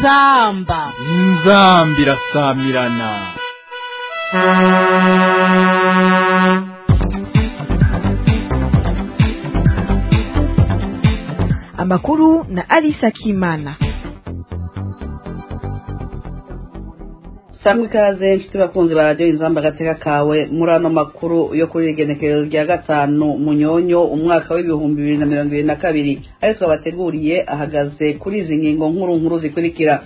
inzamba inzamba irasamirana amakuru na Alisa Kimana. samwe ikaze nshuti bakunzi ba radiyo inzamba agateka kawe muri ano makuru yo kuri igenekerezo rya gatanu munyonyo umwaka w'ibihumbi bibiri na mirongo ibiri na kabiri ayo twabateguriye ahagaze kuri izi ngingo nkuru nkuru zikurikira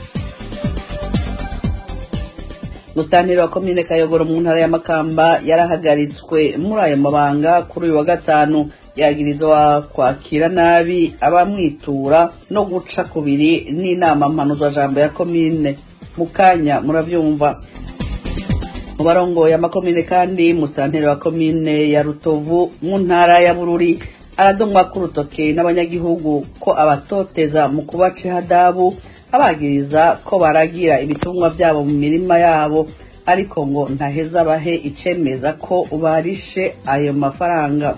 musitantiri wa komine kayogoro mu ntara ya makamba yarahagaritswe muri ayo mabanga kuri uyu wa gatanu yagirizwa kwakira nabi abamwitura no guca kubiri n'inama mpanuzwajambo ya komine mu kanya murabyumva mu barongoye amakomine kandi musitanteri wa komine ya rutovu mu ntara ya bururi aradomwa k'urutoke n'abanyagihugu ko abatoteza mu kubaca ihadabu abagiriza ko baragira ibitungwa byabo mu mirima yabo ariko ngo ntaheza bahe icemeza ko barishe ayo mafaranga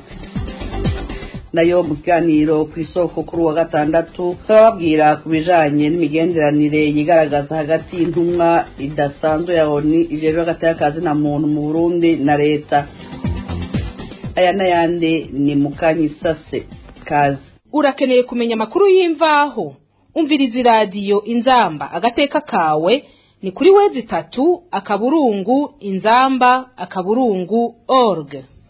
nayo mu kiganiro ku isoko kuri uwa gatandatu turababwira ku bijanye n'imigenderanire yigaragaza hagati y'intumwa idasanzwe ya oni ijejwe hagati y'akazi na muntu mu burundi na leta aya n'ayandi ni mu kanyisase kazi urakeneye kumenya amakuru y'imvaho umviriza iradiyo inzamba agateka kawe ni kuri wezi itatu akaburungu inzamba akaburungu org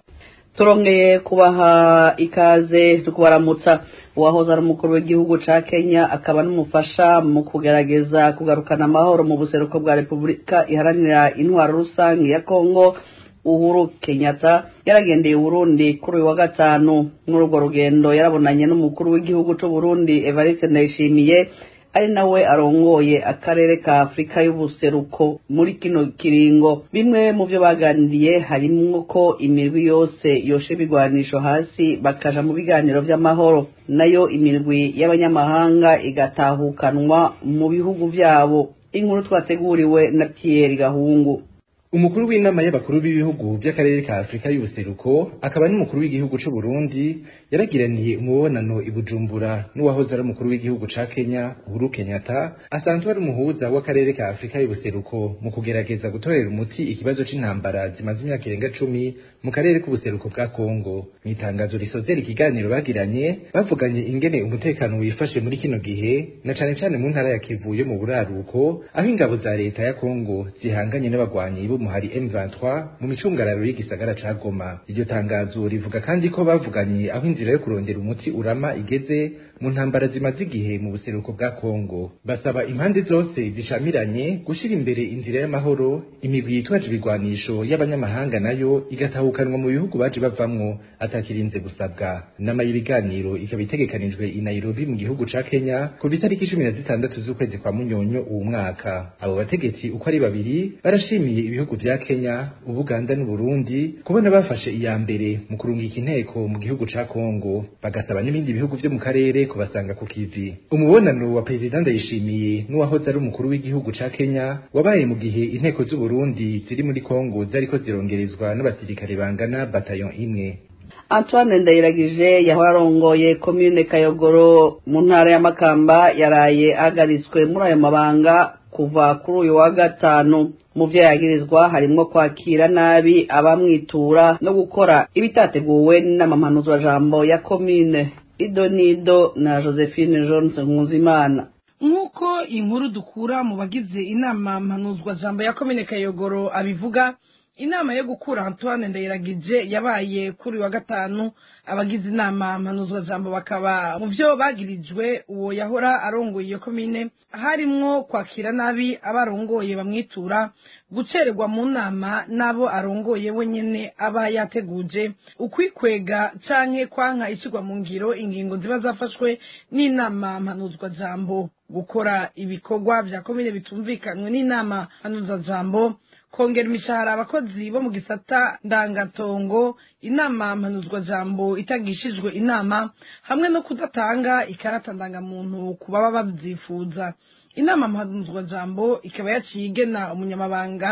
turongeye kubaha ikaze tukubaramutsa uwahoze ari umukuru w'igihugu ca kenya akaba n'umufasha mu kugerageza kugarukana amahoro mu buseruko bwa repubulika iharanira intwaro rusange ya kongo uhuru kenyatta yaragendeye uburundi kuri uyu wa gatanu muri urwo rugendo yarabonanye n'umukuru w'igihugu c'uburundi evariste ndayishimiye ari nawe arongoye akarere ka afurika y'ubuseruko muri kino kiringo bimwe mu byo baganiriye harimwo ko imirwi yose yoshe ibigwanisho hasi bakaja mu biganiro vy'amahoro nayo imirwi y'abanyamahanga igatahukanwa mu bihugu vyabo inkuru twateguriwe na Pierre Gahungu umukuru w'inama y'abakuru b'ibihugu by'akarere ka afurika y'ubuseruko akaba n'umukuru w'igihugu c'u burundi yaragiraniye umubonano i bujumbura n'uwahoze ari umukuru w'igihugu ca kenya uhuru kenyatta asanzwe ari umuhuza w'akarere ka afurika y'ubuseruko mu kugerageza gutorera umuti ikibazo c'intambara zimaze imyaka irenga cumi mu karere k'ubuseruko bwa kongo mu itangazo risozera ikiganiro bagiranye bavuganye ingene umutekano wifashe muri kino gihe na cane cane mu ntara ya kivu yo mu buraruko aho ingabo za leta ya kongo zihanganye n'abagwanyi b'umuhari M23 mu micungararo y'igisagara ca Goma iryo tangazo rivuga kandi ko bavuganye aho inzira yo kurondera umuti urama igeze mu ntambara zimaze igihe mu buseruko bwa Kongo basaba impande zose zishamiranye gushira imbere inzira y'amahoro imigwi yitwaje ibigwanisho y'abanyamahanga nayo igatahukanwa mu bihugu baje bavamwo atakirinze gusabwa nama y'ibiganiro ikaba itegekanijwe i Nairobi mu gihugu ca Kenya ku bitariki cumi na zitandatu z'ukwezi kwa Munyonyo uwu mwaka abo bategetsi uko ari babiri barashimiye ibihugu vya Kenya Ubuganda n'Uburundi kubona bafashe iya mbere mu kurungika inteko mu gihugu ca Kongo bagasaba n'ibindi bihugu vyo mu karere kubasanga ku kivi umubonano wa perezida ndayishimiye n'uwahoze ari umukuru w'igihugu ca Kenya wabaye mu gihe inteko z'u Burundi ziri muri Kongo zariko zirongerezwa n'abasirikare bangana bataillon imwe Antoine Ndayiragije yahora arongoye komine Kayogoro mu ntara ya Makamba yaraye ahagaritswe muri ayo mabanga kuva kuri uyu wa gatanu mu byo yagirizwa harimwo kwakira nabi abamwitura no gukora ibitateguwe n'amampanuzwajambo ya komine ido nido na josephine jones nkuzimana nk'uko inkuru dukura mu bagize inama mpanuzwajambo ya komine kayogoro abivuga inama yo gukura antoine ndayiragije yabaye kuri wa gatanu abagize inama mpanuzwajambo bakaba mu byo bagirijwe uwo yahora arongoye iyo komine harimwo kwakira nabi abarongoye bamwitura gucererwa mu nama n'abo arongoye wenyene aba yateguje ukwikwega canke kwanka ishirwa mu ngiro ingingo ziba zafashwe n'inama mpanuzwajambo gukora ibikorwa vya komine bitumvikanywe n'inama mpanuzwajambo kongera imishahara abakozi bo mu gisata ndangatongo inama mpanuzwajambo itagishijwe inama hamwe no kudatanga ikarata ndangamuntu ku baba babyifuza inama mpanuzwajambo ikaba yaciye igena umunyamabanga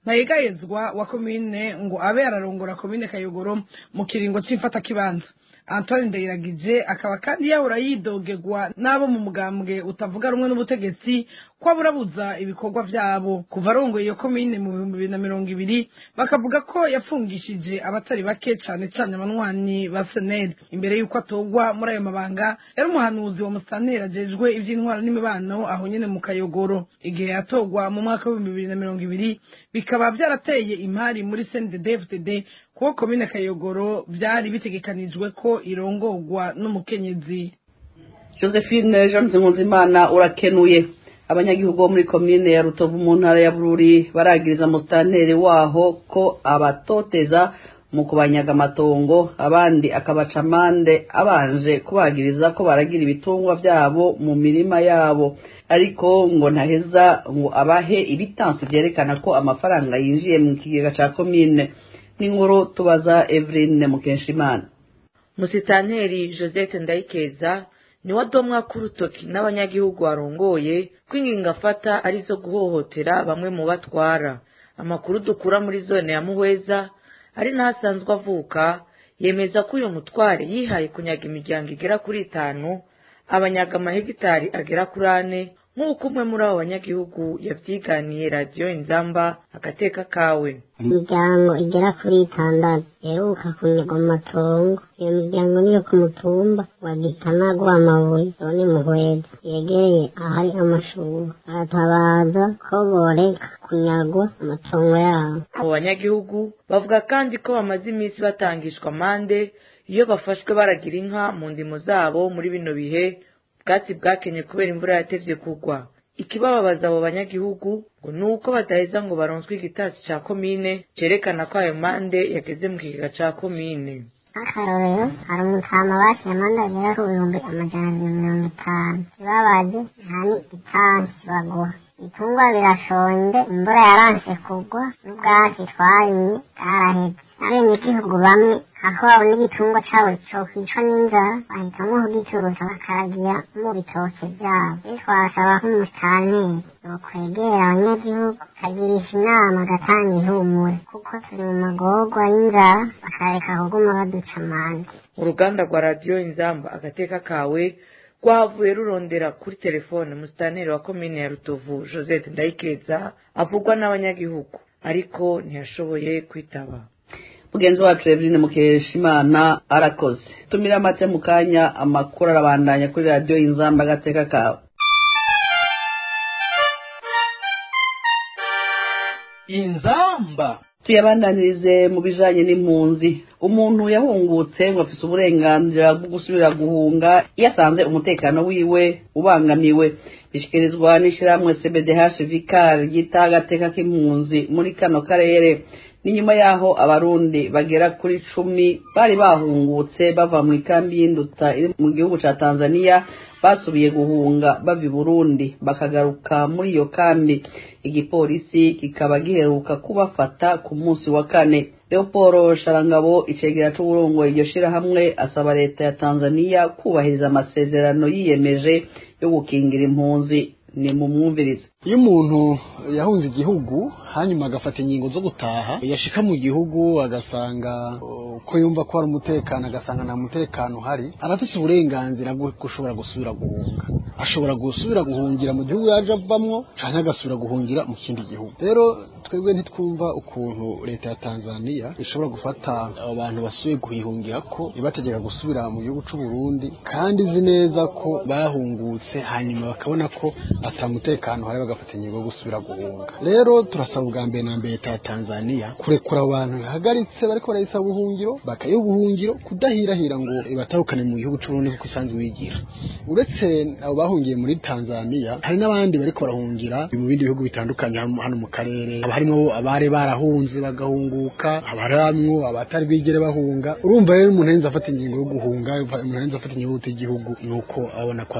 ntayegayezwa wa komine ngo abe ararongora komine kayogoro mu kiringo c'imfatakibanza antoine ndayiragije akaba kandi yahora yidogegwa n'abo mu mugambwe utavuga rumwe n'ubutegetsi ko aburabuza ibikorwa vyabo kuva arongoye iyo komine mu bihumbi bibiri na mirongo ibiri bakavuga ko yafungishije abatari bake cane cane abanywanyi ba seneri imbere y'uko atorwa muri ayo mabanga yari umuhanuzi wa musitanteri ajejwe ivy'intwara n'imibano aho nyene mu kayogoro igihe yatorwa mu mwaka w'ibihumbi bibiri na mirongo ibiri bikaba vyarateye imari muri cndd kuko komine kayogoro vyari bitegekanijwe ko irongorwa n'umukenyezi josephine jean nkunzimana urakenuye abanyagihugu bo muri komine ya rutovu mu ntara ya bururi baragiriza musitanteri waho ko abatoteza mu kubanyaga amatongo abandi akabaca amande abanje kubagiriza ko baragira ibitungwa byabo mu mirima yabo ariko ngo ntaheza ngo abahe ibitansi byerekana ko amafaranga yinjiye mu kigega cya komine n'inkuru tubaza eveline mukeshimana musitanteri joseph ndayikeza niwe adomwa k'urutoki n'abanyagihugu arongoye ko ingingo afata arizo guhohotera bamwe mu batwara amakuru dukura muri zone ya muhweza ari naho asanzwe avuka yemeza ko uyu mutware yihaye kunyaga imiryango igera kuri itanu abanyaga amahegitari agera kuri ane nk'uko umwe muri abo banyagihugu yabyiganiye radiyo inzamba agateka kawe imiryango igera kuri itandatu iheruka kunyagwa amatongo iyo miryango niyo ku mutumba wa gitanagwa amabuye zone muhweza yegereye ahari amashuri baratabaza ko boreka kunyagwa amatongo yabo abo banyagihugu bavuga kandi ko bamaze iminsi batangishwa amande iyo bafashwe baragira inka mu ndimo zabo muri bino bihe ubwatsi bwakenye kubera imvura yatevye kugwa ikibababaza abo banyagihugu ngo ni uko badaheza ngo baronswe igitasi ca komine cerekana ko ayo mande yageze mu kigega ca komine nk'akarorero hari umutama bashiye amande agera ku bihumbi amajana abiri mirongo itanu ikibabaje nta ni itansi baguha ibitungwa birashonje imvura yaranse kugwa n'ubwatsi twarimye bwaraheze abenegihugu bamwe aho babona igitungwa cabo cokwicwa n'inzara bahitamwo kugicuruza bakaragira mu bitoke vyabo rero twasaba nk'umusitanteri yokwegera abanyagihugu akagirisha inama agatanga ihumure kuko turi mu magorwa y'inzara bakareka kuguma baduca amande uruganda rwa radiyo inzamba agateka kawe rwavuye rurondera kuri telefone musitanteri wa komine ya rutovu josette ndayikeza avugwa n'abanyagihugu ariko ntiyashoboye kwitaba mugenzi wacu eveline mukeshimana arakoze tumira amate mu kanya amakuru arabandanya kuri radiyo inzamba agateka kawe inzamba tuyabandanirize mu bijanye n'impunzi umuntu yahungutse ngo afise uburenganzira bwo gusubira guhunga iyo asanze umutekano wiwe ubangamiwe bishikirizwa n'ishirahamwe cbdh vicar ryita agateka k'impunzi muri kano karere ni nyuma yaho abarundi bagera kuri cumi bari bahungutse bava mu ikambi y'induta iri mu gihugu ca tanzania basubiye guhunga bava i burundi bakagaruka muri iyo kambi igipolisi kikaba giheruka kubafata ku munsi wa kane leoporo sharangabo icegera c'uburongoye iryo shirahamwe asaba leta ya tanzania kubahiriza amasezerano yiyemeje yo gukingira impunzi ni mu mwumvirize iyo umuntu yahunze igihugu hanyuma agafata ingingo zo gutaha yashika mu gihugu agasanga uko yumva ko hari umutekano agasanga nta mutekano uhari arafise uburenganzira bwo gushobora gusubira guhunga ashobora gusubira guhungira mu gihugu yaje avamwo canke agasubira guhungira mu kindi gihugu rero twebwe ntitwumva ukuntu leta ya tanzania ishobora gufata abo bantu basubiye guhihungira ko ibategeka gusubira mu gihugu c'u Burundi kandi izi neza ko bahungutse hanyuma bakabona ko ata mutekano uhari bagafata ingingo yo gusubira guhunga rero turasaba ubwa mbere na mbere leta ya tanzania kurekura abo bantu bihagaritse bariko barayisaba ubuhungiro bakayiha ubuhungiro kudahirahira ngo batahukane mu gihugu c'uburundi kuko isanzwe wigira uretse abo bahungiye muri tanzania hari n'abandi bariko barahungira mu bindi bihugu bitandukanye hano mu karere haba harimwo abari barahunze bagahunguka haba harimwo abatari bigere bahunga urumva rero umuntu ahenze afata ingingo yo guhunga umuntu ahenze afata ingingo yo igihugu nuko abona ko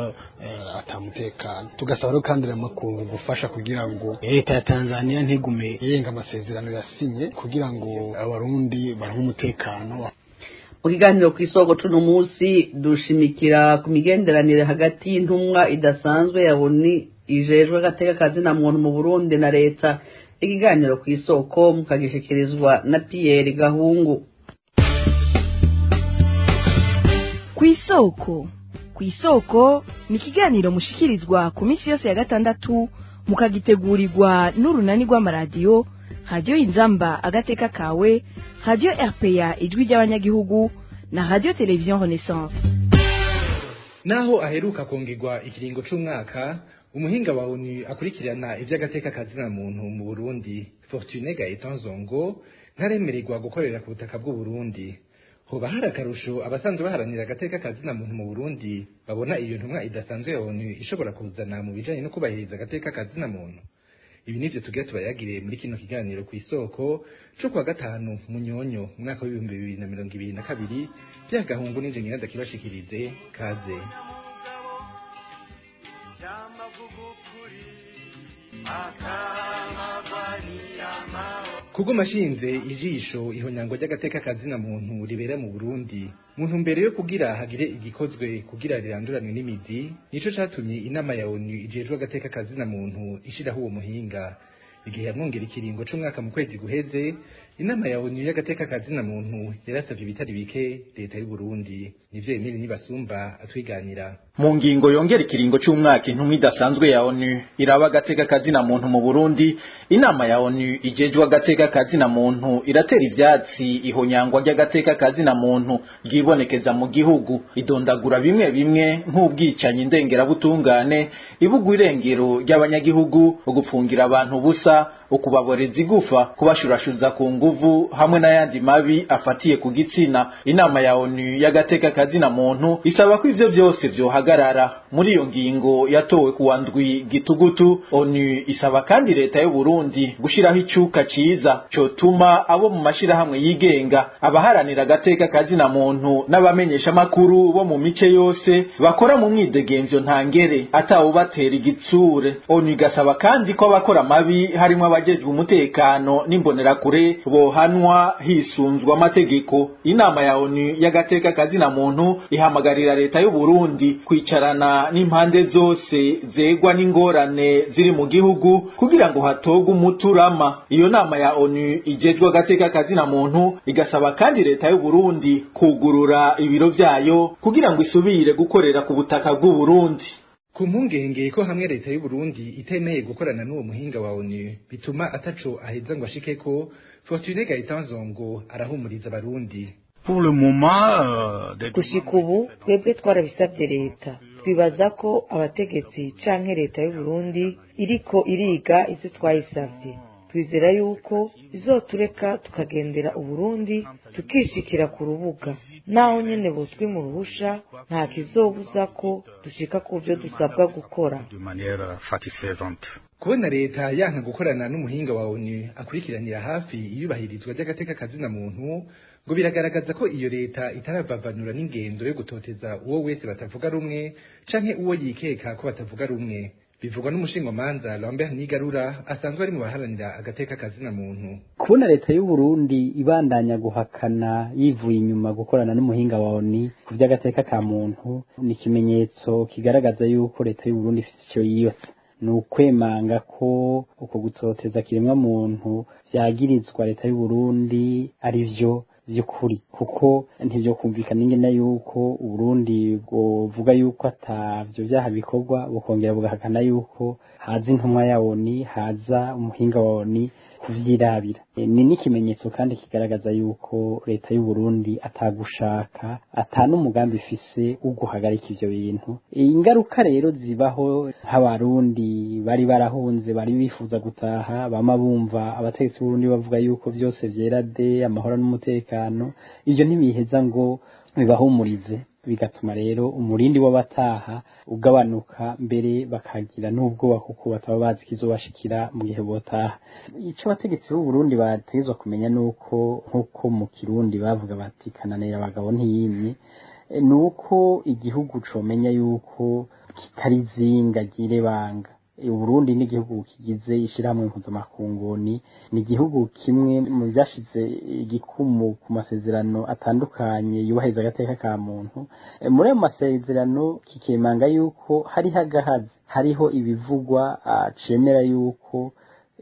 atamutekano tugasaba rero kandi amakungu gufasha kugira ngo leta ya Tanzania ntigume yenga amasezerano yasinye kugira ngo abarundi baronke umutekano mu kiganiro ku isoko tuno munsi dushimikira ku migenderanire hagati y'intumwa idasanzwe ya buni ijejwe agateka kazina muntu mu burundi na leta ikiganiro ku isoko mukagishikirizwa na Pierre Gahungu ku isoko ku isoko ni ikiganiro mushikirizwa ku minsi yose ya gatandatu mukagitegurirwa n'urunani rw'amaradiyo radiyo inzamba agateka kawe radiyo rpa ijwi ry'abanyagihugu na radiyo televiziyo renaissance naho aheruka kongerwa ikiringo c'umwaka umuhinga wa onu akurikirana ivy'agateka kazina muntu mu burundi fortune gaetan zongo ntaremererwa gukorera ku butaka bw'uburundi hoba hari akarusho abasanzwe baharanira agateka kazina muntu mu burundi babona iyo ntumwa idasanzwe ya onu ishobora kuzana mu bijanye no kubahiriza agateka kazina muntu ibi nivyo tugira tubayagire muri kino kiganiro ku isoko co kuwa gatanu munyonyo umwaka w'ibihumbi bibiri na mirongo ibiri na kabiri vyagahungu n'inje nyiranza kibashikirize kaze kuguma ashinze ijisho ihonyango ry'agateka kazina muntu ribera mu Burundi muntu mbere yo kugira hagire igikozwe kugira riranduranwe n'imizi nico catumye inama ya ONU ijejwe agateka kazina muntu ishiraho uwo muhinga igihe yamwongera ikiringo c'umwaka mu kwezi guheze inama ya ONU y'agateka kazina muntu yarasavye ibitari bike leta y'u Burundi nivyo Emile Nibasumba atwiganira mu ngingo yongera ikiringo c'umwaka intumwa idasanzwe ya ONU iraba agateka kazina muntu mu Burundi inama ya ONU ijejwe agateka kazina muntu iratera ivyatsi ihonyangwa ry'agateka kazina muntu ryibonekeza mu gihugu idondagura bimwe bimwe nk'ubwicanyi ndengerabutungane ibugwa irengero ry'abanyagihugu ugupfungira abantu busa ukubaboreza igufa kubashurashuza ku nguvu hamwe n'ayandi mabi afatiye ku gitsina inama ya ONU y'agateka kazina muntu isaba ko ivyo vyose vyohagarara muri iyo ngingo yatowe kuwa ndwi gitugutu ONU isaba kandi leta y'u Burundi gushiraho icuka ciza cotuma abo mu mashirahamwe yigenga abaharanira agateka kazina muntu n'abamenyesha makuru bo mu mice yose bakora mu mwidegemvyo ntangere atawubatera igitsure ONU igasaba kandi ko abakora mabi harimwo abajejwe umutekano n'imbonerakure bohanwa hisunzwe amategeko inama ya ONU y'agateka kazina muntu ihamagarira leta y'u Burundi kwicarana n'impande zose zegwa n'ingorane ziri mu gihugu kugira ngo hatogwe umuturama iyo nama ya ONU ijejwe agateka kazina muntu igasaba kandi leta y'u Burundi kugurura ibiro vyayo kugira ngo isubire gukorera ku butaka bw'u Burundi ku mpungenge ko hamwe leta y'u Burundi itemeye gukorana n'uwo muhinga wa ONU bituma ataco aheza ngo ashikeko Fortune Gaëtan Zongo arahumuriza abarundi pour le moment gushika ubu twebwe twarabisabye leta twibaza ko abategetsi canke leta y'u Burundi iriko iriga ivyo twayisavye twizera yuko izotureka tukagendera uburundi tukishikira ku rubuga naho nyene buzwi mu ruhusha nta kizobuza ko dushika ku vyo dusabwa gukora kubona leta yanka gukorana n'umuhinga wa ONU akurikiranira hafi iyubahirizwa ry'agateka kazina muntu ngo biragaragaza ko iyo leta itaravavanura n'ingendo yo gutoteza uwo wese batavuga rumwe canke uwo yikeka ko batavuga rumwe bivugwa n'umushingamanza Lambert Nigarura asanzwe ari mu baharanira agateka kazina muntu kubona leta y'u Burundi ibandanya guhakana yivuye inyuma gukorana n'umuhinga wa ONU ku vy'agateka ka muntu ni ikimenyetso kigaragaza yuko leta y'u Burundi ifite ico yiyotsa ni ukwemanga ko uko gutoteza kiremwa muntu vyagirizwa leta y'u Burundi ari vyo vy'ukuri kuko ntivyo kumvikana ingene yuko uburundi bwovuga yuko atavyo vyaha bikorwa bukongera bugahakana yuko haza intumwa ya oni haza umuhinga wa oni kuvyirabira ni n'ikimenyetso kandi kigaragaza yuko leta y'u Burundi atagushaka ata n'umugambi ifise wo guhagarika ivyo bintu ingaruka rero zibaho nk'abarundi bari barahunze bari bifuza gutaha bama bumva abategetsi b'Uburundi bavuga yuko vyose vyera de amahoro n'umutekano ivyo ntibiheza ngo bibahumurize bigatuma rero umurindi w'abataha ugabanuka mbere bakagira n'ubwoba kuko bataba bazi kizobashikira mu gihe botaha ico abategetsi b'u Burundi bategezwa kumenya nuko nkuko mu Kirundi bavuga bati kananira abagabo ntiyimye nuko igihugu comenya yuko kitari zinga girebanga Uburundi n'igihugu kigize ishirahamwe mpuzamakunguni ni igihugu kimwe mu byashize igikumu ku masezerano atandukanye yubahiriza agateka ka muntu muri ayo masezerano kikemanga yuko hariho agahazi hariho ibivugwa cemera yuko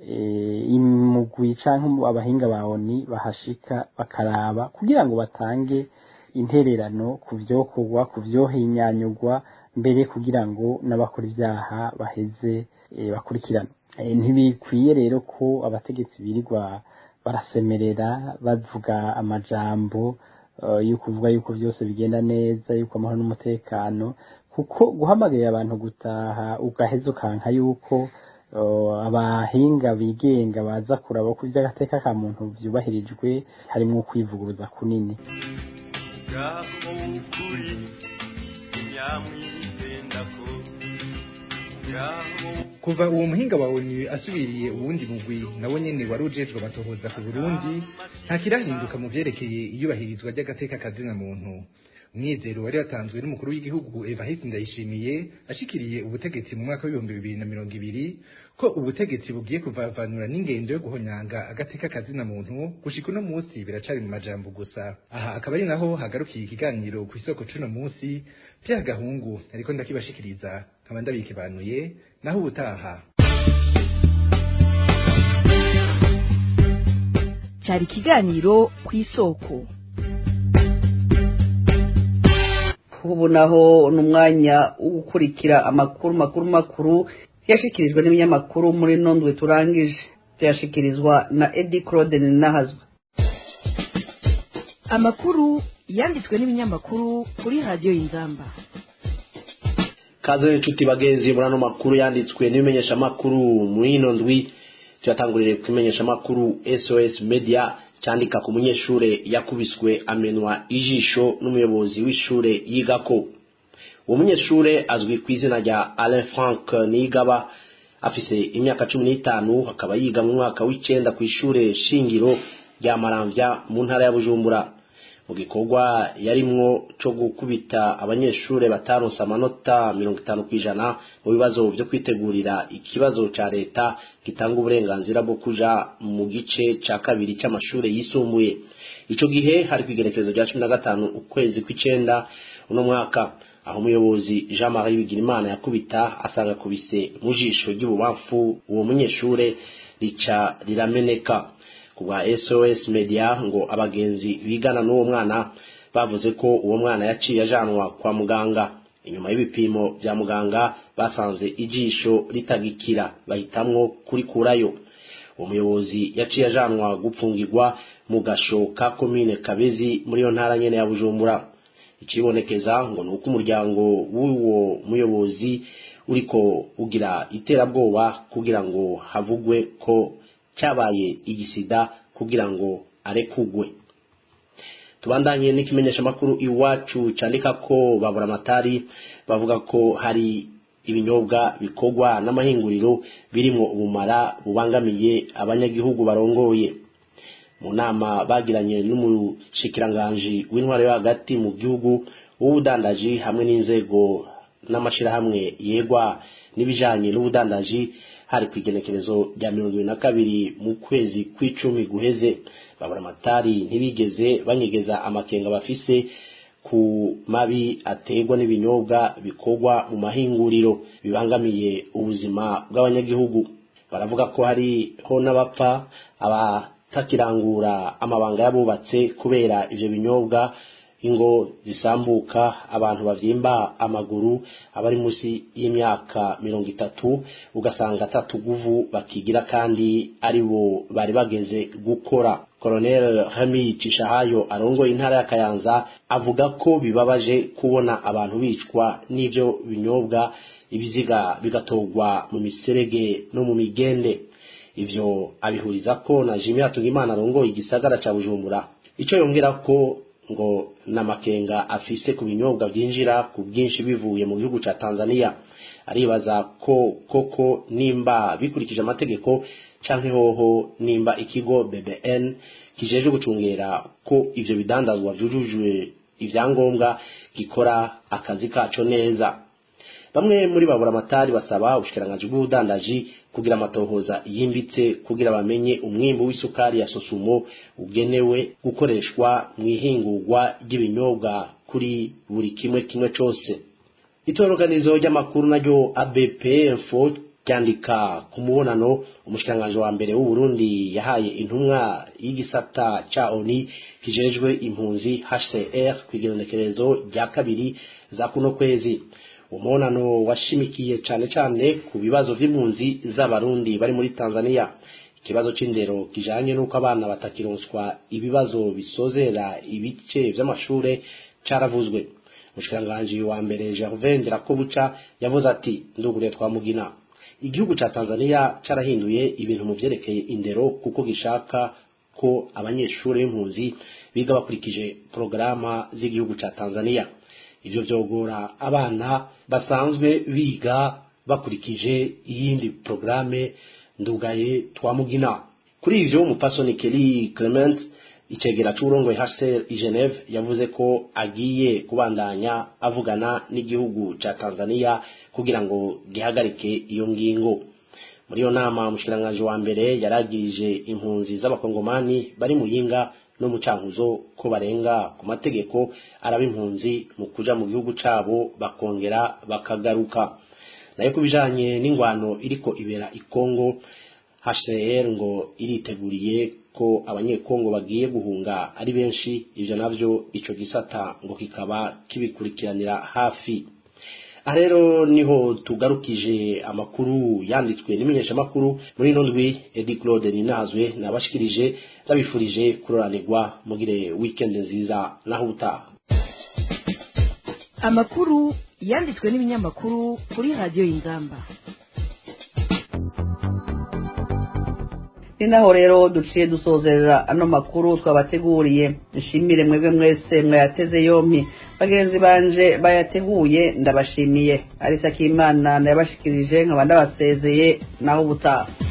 imugwi cyangwa abahinga ba oni bahashika bakaraba kugira ngo batange intererano ku byokorwa ku byohinyanyurwa mbere kugira ngo n'abakora ibyaha baheze bakurikirana ntibikwiye rero ko abategetsi birirwa barasemerera bavuga amajambo yo kuvuga yuko byose bigenda neza yuko amahoro n'umutekano kuko guhamagarira abantu gutaha ugaheza ukanka yuko abahinga bigenga baza kuraba ko iby'agateka ka muntu byubahirijwe harimo kwivuguruza kunini kuva uwo muhinga wa onu asubiriye uwundi mugwi nawo nyene wari ujejwe amatohoza ku burundi nta kirahinduka mu vyerekeye iyubahirizwa ry'agateka kazina muntu umwizero wari watanzwe n'umukuru w'igihugu evariste ndayishimiye ashikiriye ubutegetsi mu mwaka w'ibihumbi bibiri na mirongo ibiri ko ubutegetsi bugiye kuvavanura n'ingendo yo guhonyanga agateka kazina muntu gushika uno munsi biracari mu majambo gusa aha akaba ari naho hagarukiye ikiganiro ku isoko c'uno munsi vya gahungu ariko ndakibashikiriza nkaba ndabikibanuye naho ubutaha cyari ikiganiro ku isoko ubu naho ni umwanya wo gukurikira amakuru makuru makuru yashikirijwe n'ibinyamakuru muri nondwe turangije tuyashikirizwa na edi claude ninahazwe amakuru yanditswe n'ibinyamakuru kuri radiyo y'inzamba kaze n'inshuti bagenzi muri ano makuru yanditswe n'ibimenyeshamakuru muri ino ndwi tuyatangurire ku imenyeshamakuru sos media cyandika ku munyeshure yakubiswe amenwa ijisho n'umuyobozi w'ishure yigako uwo munyeshure azwi ku izina rya alain frank nigaba afise imyaka cumi n'itanu akaba yiga mu mwaka w'icenda ku ishure shingiro rya maramvya mu ntara ya bujumbura mu gikorwa yarimwo co gukubita abanyeshure bataronse amanota mirongo itanu kw'ijana mu bibazo vyo kwitegurira ikibazo ca leta gitanga uburenganzira bwo kuja mu gice ca kabiri c'amashure yisumbuye ico gihe hari kw'igerekezo rya cumi na gatanu ukwezi kw'icenda uno mwaka aho umuyobozi jean marie bigirimana yakubita asanga akubise mu jisho ry'ububamfu uwo munyeshure rica rirameneka ku bwa sos media ngo abagenzi bigana n'uwo mwana bavuze ko uwo mwana yaciye ajanwa kwa muganga inyuma y'ibipimo bya muganga basanze ijisho ritagikira bahitamwo kurikurayo uwo muyobozi yaciye ajanwa gupfungirwa mu gasho ka komine kabezi muri iyo ntara nyene ya bujumbura ikibonekeza ngo ni uko umuryango w'uwo muyobozi uriko ugira iterabwoba kugira ngo havugwe ko cyabaye igisida kugira ngo arekugwe tubandanye n'ikimenyesha makuru iwacu candika ko babura amatari bavuga ko hari ibinyobwa bikorwa n'amahinguriro birimwo ubumara bubangamiye abanyagihugu barongoye mu nama bagiranye n'umushikiranganji w'intwaro yo hagati mu gihugu w'ubudandaji hamwe n'inzego n'amashirahamwe yegwa n'ibijanye n'ubudandaji hari ku igenekerezo rya mirongo ibiri na kabiri mu kwezi kw'icumi guheze babura amatari ntibigeze banyegeza amakenga bafise ku mabi aterwa n'ibinyobwa bikorwa mu mahinguriro bibangamiye ubuzima bw'abanyagihugu baravuga ko hariho n'abapfa abatakirangura amabanga y'abubatse kubera ivyo binyobwa ingo zisambuka abantu bavyimba amaguru abari munsi y'imyaka mirongo itatu ugasanga atatuguvu bakigira kandi ari bo bari bageze gukora Colonel Remy Cishahayo arongoye intara ya Kayanza avuga ko bibabaje kubona abantu bicwa n'ivyo binyobwa ibiziga bigatogwa mu miserege no mu migende ivyo abihuriza ko na Jimmy Hatungimana arongoye igisagara ca Bujumbura ico yongera ko ngo namakenga afise ku binyobwa byinjira ku bwinshi bivuye mu gihugu ca Tanzania aribaza ko koko nimba bikurikije amategeko canke hoho nimba ikigo BBN kijeje gucungera ko ivyo bidandazwa vyujujwe ivyangombwa gikora akazi kaco neza bamwe muri babura amatari basaba ubushikiranganji bw'ubudandaji kugira amatohoza yimbitse kugira bamenye umwimbu w'isukari ya sosumo ugenewe gukoreshwa mu ihingurwa ry'ibinyobwa kuri buri kimwe kimwe cose itoroganizo ry'amakuru naryo ABP info ryandika ku mubonano umushikiranganji wa mbere w'uburundi yahaye intumwa y'igisata ca oni kijejwe impunzi hcr ku igenekerezo rya kabiri za kuno kwezi umubonano washimikiye cane cane ku bibazo vy'impunzi z'abarundi bari muri tanzania ikibazo c'indero kijanye n'uko abana batakironswa ibibazo bisozera ibice vy'amashure caravuzwe umushikiranganji wa mbere gervain nderakobuca yavuze ati ndugure twamugina igihugu ca tanzania carahinduye ibintu mu vyerekeye indero kuko gishaka ko abanyeshuri b'impunzi biga bakurikije porogaramu z'igihugu ca tanzania ivyo vyogora abana basanzwe biga bakurikije iyindi porogaramu ndugaye twamugina kuri ivyo umupasoni Kelly Clement icegera c'uburongoye HCR i Geneve yavuze ko agiye kubandanya avugana n'igihugu ca Tanzania kugira ngo gihagarike iyo ngingo muri iyo nama umushikiranganji wa mbere yaragirije impunzi z'abakongomani bari mu yinga no mu cankuzo ko barenga ku mategeko araba impunzi mu kuja mu gihugu cabo bakongera bakagaruka nayo kubijanye n'ingwano iriko ibera i Kongo HCR ngo iriteguriye ko abanyekongo bagiye guhunga ari benshi ivyo navyo ico gisata ngo kikaba kibikurikiranira hafi aha rero niho tugarukije amakuru yanditswe n'imenyeshamakuru muri ino ndwi edi claude ninazwe nabashikirije ndabifurije kuroranirwa mugire weekend nziza naho utaha amakuru yanditswe n'ibinyamakuru kuri radiyo y'ingamba ni naho rero duciye dusozerera ano makuru twabateguriye nshimire mwebwe mwese mwayateze yompi bagenzi banje bayateguye ndabashimiye arisa k'imana nayabashikirije nkaba ndabasezeye naho ubutaha